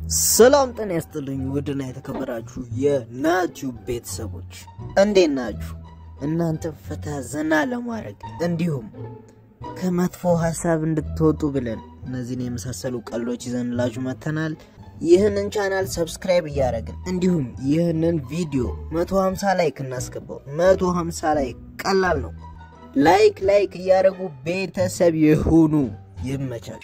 ሰላም ጤና ያስጥልኝ ውድና የተከበራችሁ የናቲዩብ ቤተሰቦች እንዴት ናችሁ? እናንተ ፈታ ዘና ለማድረግ እንዲሁም ከመጥፎ ሀሳብ እንድትወጡ ብለን እነዚህን የመሳሰሉ ቀልዶች ይዘንላችሁ መጥተናል። ይህንን ቻናል ሰብስክራይብ እያደረግን እንዲሁም ይህንን ቪዲዮ 150 ላይክ እናስገባው። 150 ላይክ ቀላል ነው። ላይክ ላይክ እያደረጉ ቤተሰብ የሆኑ ይመቻል።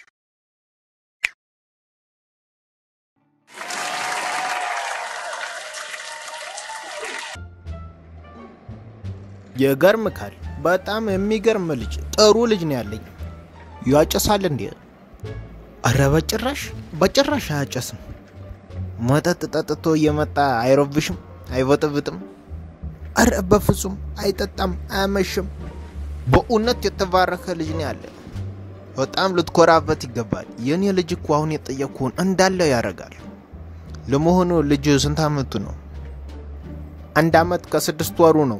ይገርምካል። በጣም የሚገርም ልጅ ጥሩ ልጅ ነው ያለኝ። ያጨሳል እንዴ? አረ በጭራሽ በጭራሽ አያጨስም። መጠጥ ጠጥቶ እየመጣ አይረብሽም፣ አይበጥብጥም። አረ በፍጹም አይጠጣም፣ አያመሽም። በእውነት የተባረከ ልጅ ነው ያለ። በጣም ልትኮራበት ይገባል። የኔ ልጅ እኮ አሁን የጠየቅኩህን እንዳለ ያደርጋል። ለመሆኑ ልጅ ስንት አመቱ ነው? አንድ አመት ከስድስት ወሩ ነው።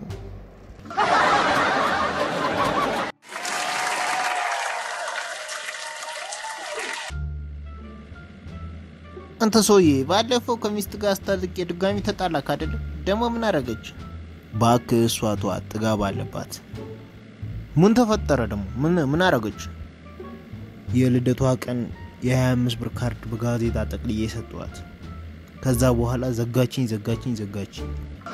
አንተ ሰውዬ ባለፈው ከሚስት ጋር አስታርቄ ድጋሚ ተጣላክ አይደለም? ደግሞ ምን አረገች? እባክህ እሷ ተዋት፣ ጥጋብ አለባት። ምን ተፈጠረ ደግሞ? ምን ምን አረገች? የልደቷ ቀን የ25 ብር ካርድ በጋዜጣ ጠቅልዬ ሰጠዋት። ከዛ በኋላ ዘጋችኝ ዘጋችኝ ዘጋችኝ።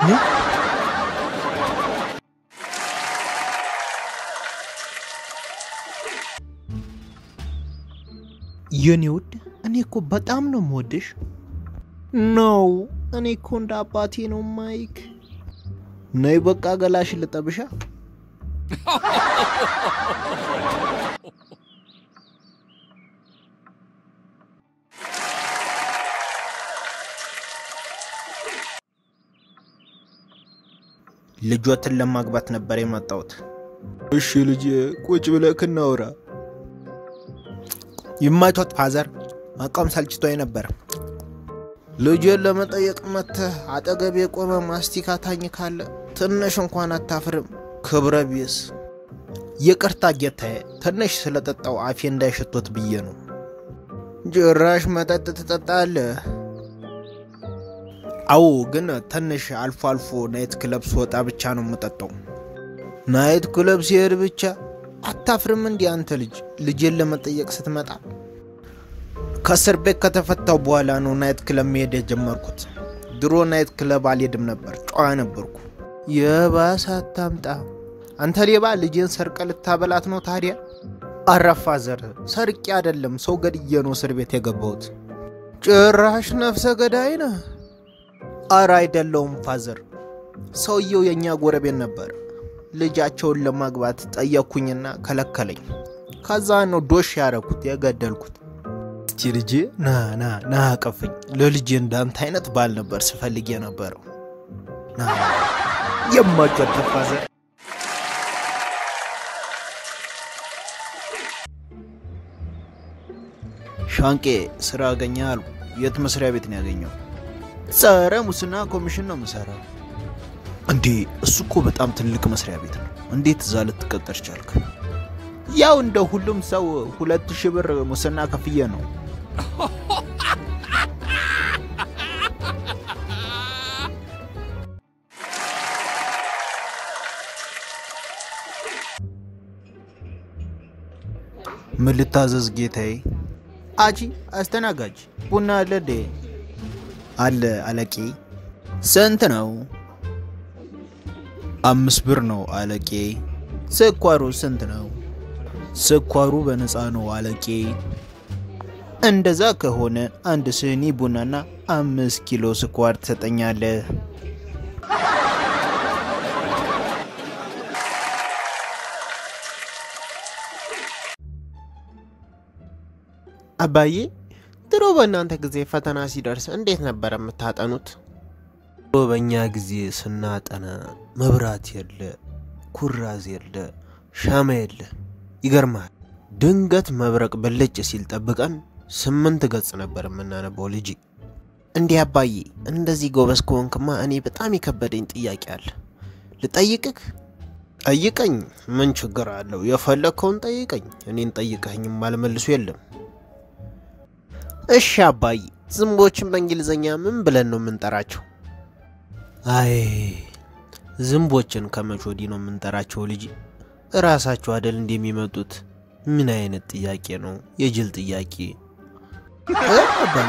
የኔ ውድ እኔ እኮ በጣም ነው የምወድሽ። ነው እኔ እኮ እንደ አባቴ ነው ማይክ። ነይ በቃ ገላሽ ልጠብሻ። ልጆትን ለማግባት ነበር የመጣሁት። እሺ ልጅ ቁጭ ብለህ እናውራ። ይማቾት ፋዘር፣ መቆም ሰልችቶኝ ነበር። ልጅን ለመጠየቅ መጥተህ አጠገብ የቆመ ማስቲካ ታኝ ካለ ትንሽ እንኳን አታፍርም? ክብረ ቢስ። ይቅርታ ጌታዬ፣ ትንሽ ስለጠጣው አፌ እንዳይሸቶት ብዬ ነው። ጭራሽ መጠጥ ትጠጣለህ? አዎ፣ ግን ትንሽ አልፎ አልፎ ናይት ክለብ ስወጣ ብቻ ነው የምጠጣው። ናይት ክለብ ሲሄድ ብቻ አታፍርም? እንዲህ አንተ ልጅ ልጄን ለመጠየቅ ስትመጣ ከእስር ቤት ከተፈታው በኋላ ነው ናይት ክለብ መሄድ የጀመርኩት። ድሮ ናይት ክለብ አልሄድም ነበር፣ ጨዋ ነበርኩ። የባሰ አታምጣ አንተ ሌባ፣ ልጄን ሰርቀ ልታበላት ነው ታዲያ? አረፋ ዘር ሰርቄ አይደለም ሰው ገድዬ ነው እስር ቤት የገባሁት። ጭራሽ ነፍሰ ገዳይ ነህ? አረ አይደለውም ፋዘር፣ ሰውየው የእኛ ጎረቤት ነበር። ልጃቸውን ለማግባት ጠየቅኩኝና ከለከለኝ። ከዛ ነው ዶሽ ያረኩት የገደልኩት። እስቲ ልጄ ና ና ና አቀፈኝ። ለልጄ እንዳንተ አይነት ባል ነበር ስፈልግ የነበረው። ና የማጨት ፋዘር ሻንቄ ስራ አገኘ አሉ። የት መስሪያ ቤት ነው ያገኘው? ጸረ ሙስና ኮሚሽን ነው የምሰራው። እንዴ እሱ እኮ በጣም ትልቅ መስሪያ ቤት ነው። እንዴት እዛ ልትቀጠር ቻልክ? ያው እንደ ሁሉም ሰው ሁለት ሺህ ብር ሙስና ከፍዬ ነው። ምን ልታዘዝ ጌታዬ? አጂ አስተናጋጅ ቡና አለ ዴ? አለ አለቄ። ስንት ነው? አምስት ብር ነው አለቄ። ስኳሩ ስንት ነው? ስኳሩ በነፃ ነው አለቄ። እንደዛ ከሆነ አንድ ስኒ ቡናና አምስት ኪሎ ስኳር ትሰጠኛለህ። አባዬ ድሮ በእናንተ ጊዜ ፈተና ሲደርስ እንዴት ነበር የምታጠኑት? ድሮ በእኛ ጊዜ ስናጠና መብራት የለ፣ ኩራዝ የለ፣ ሻማ የለ። ይገርማል። ድንገት መብረቅ ብልጭ ሲል ጠብቀን ስምንት ገጽ ነበር የምናነበው ልጅ። እንዲህ አባዬ፣ እንደዚህ ጎበዝ ከሆንክማ እኔ በጣም የከበደኝ ጥያቄ አለ። ልጠይቅህ? ጠይቀኝ። ምን ችግር አለው? የፈለግከውን ጠይቀኝ። እኔን ጠይቀኝም አልመልሱ የለም። እሺ አባዬ፣ ዝንቦችን በእንግሊዝኛ ምን ብለን ነው የምንጠራቸው? አይ ዝንቦችን ከመቼ ወዲህ ነው የምንጠራቸው? ልጅ እራሳቸው አደል እንደሚመጡት። ምን አይነት ጥያቄ ነው? የጅል ጥያቄ። እ አባዬ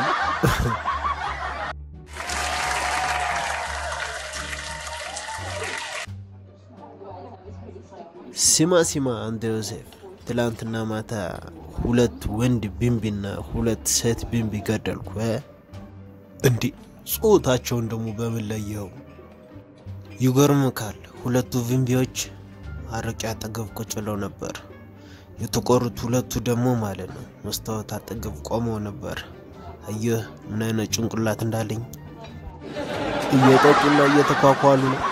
ሲማ ሲማ አንተ ዮሴፍ፣ ትላንትና ማታ ሁለት ወንድ ቢንቢና ሁለት ሴት ቢንቢ ገደልኩ። እ? እንዴ ጾታቸውን ደግሞ በምን ለየው? ይገርምካል። ሁለቱ ቢንቢዎች አረቄ አጠገብ ቁጭ ብለው ነበር። የተቆሩት ሁለቱ ደግሞ ማለት ነው መስታወት አጠገብ ቆመው ነበር። አየህ ምን አይነት ጭንቅላት እንዳለኝ። እየጠጡና እየተኳኳሉ ነው።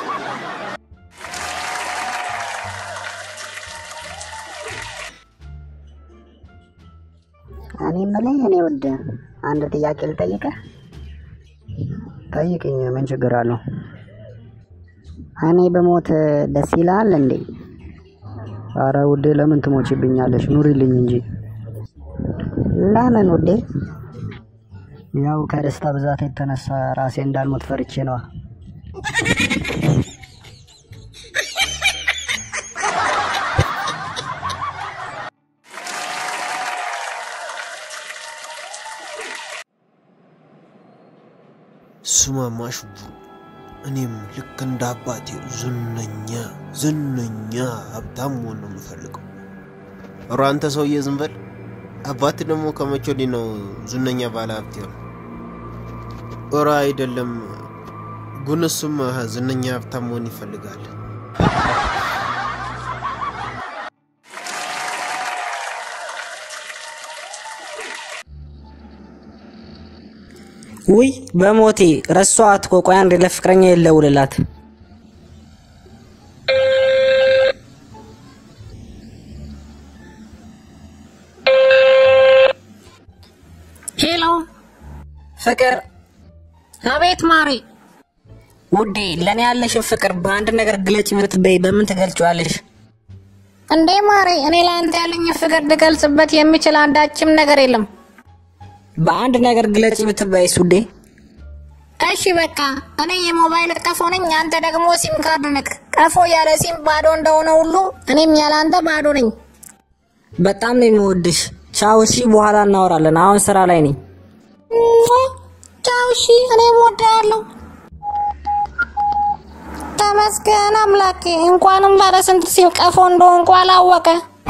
እኔ የምልህ እኔ ውድ አንድ ጥያቄ ልጠይቅህ። ጠይቅኝ፣ ምን ችግር አለው? እኔ በሞት ደስ ይልሃል እንዴ? አረ ውዴ ለምን ትሞችብኛለሽ? ኑሪልኝ እንጂ። ለምን ውዴ? ያው ከደስታ ብዛት የተነሳ ራሴ እንዳልሞት ፈርቼ ነዋ። ስማማ ሽቡ፣ እኔም ልክ እንደ አባቴ ዝነኛ ዝነኛ ሀብታም መሆን ነው የምፈልገው። ኧረ አንተ ሰውዬ ዝም በል። አባት ደግሞ ከመቼ ወዲህ ነው ዝነኛ ባለ ሀብት ነው? ኧረ አይደለም፣ ግን እሱም ዝነኛ ሀብታም መሆን ይፈልጋል። ውይ በሞቴ ረሷት እኮ። ቆይ አንዴ ለፍቅረኛ የለውልላት። ሄሎ ፍቅር አቤት ማሪ ውዴ፣ ለእኔ ያለሽን ፍቅር በአንድ ነገር ግለጭ ብትበይ በምን ትገልጪዋለሽ? እንዴ ማሪ እኔ ለአንተ ያለኝ ፍቅር ልገልጽበት የሚችል አንዳችም ነገር የለም በአንድ ነገር ግለጭ ብትበይስ ውዴ? እሺ በቃ እኔ የሞባይል ቀፎ ነኝ አንተ ደግሞ ሲም ካርድ ነክ ቀፎ ያለ ሲም ባዶ እንደሆነ ሁሉ እኔም ያለ አንተ ባዶ ነኝ በጣም ነው የምወድሽ። ቻው። እሺ፣ በኋላ እናወራለን። አሁን ስራ ላይ ነኝ። ቻው እሺ እኔም እወድሃለሁ ተመስገን አምላኬ እንኳንም ባለ ስንት ሲም ቀፎ እንደሆንኩ አላወቀ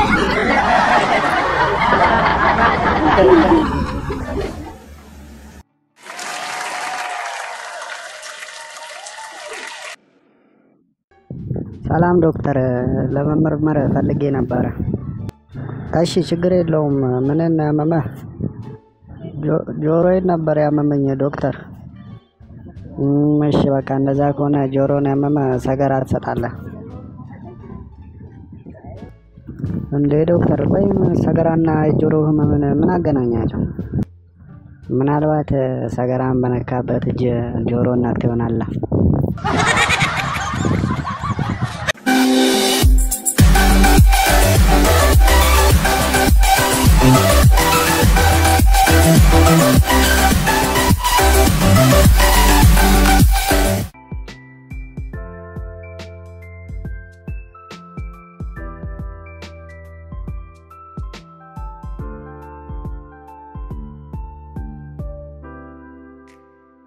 ሰላም ዶክተር፣ ለመመርመር ፈልጌ ነበረ። እሺ ችግር የለውም። ምንን ያመመህ? ጆ- ጆሮዬን ነበር ያመመኝ ዶክተር። እም፣ እሺ በቃ እንደዛ ከሆነ ጆሮን ያመመ ሰገራ ትሰጣለህ እንዴ ዶክተር? ወይም ሰገራና የጆሮ ህመምን ምን አገናኛቸው? ምናልባት ሰገራን በነካበት እጅ ጆሮ ነክቶ ይሆናላ።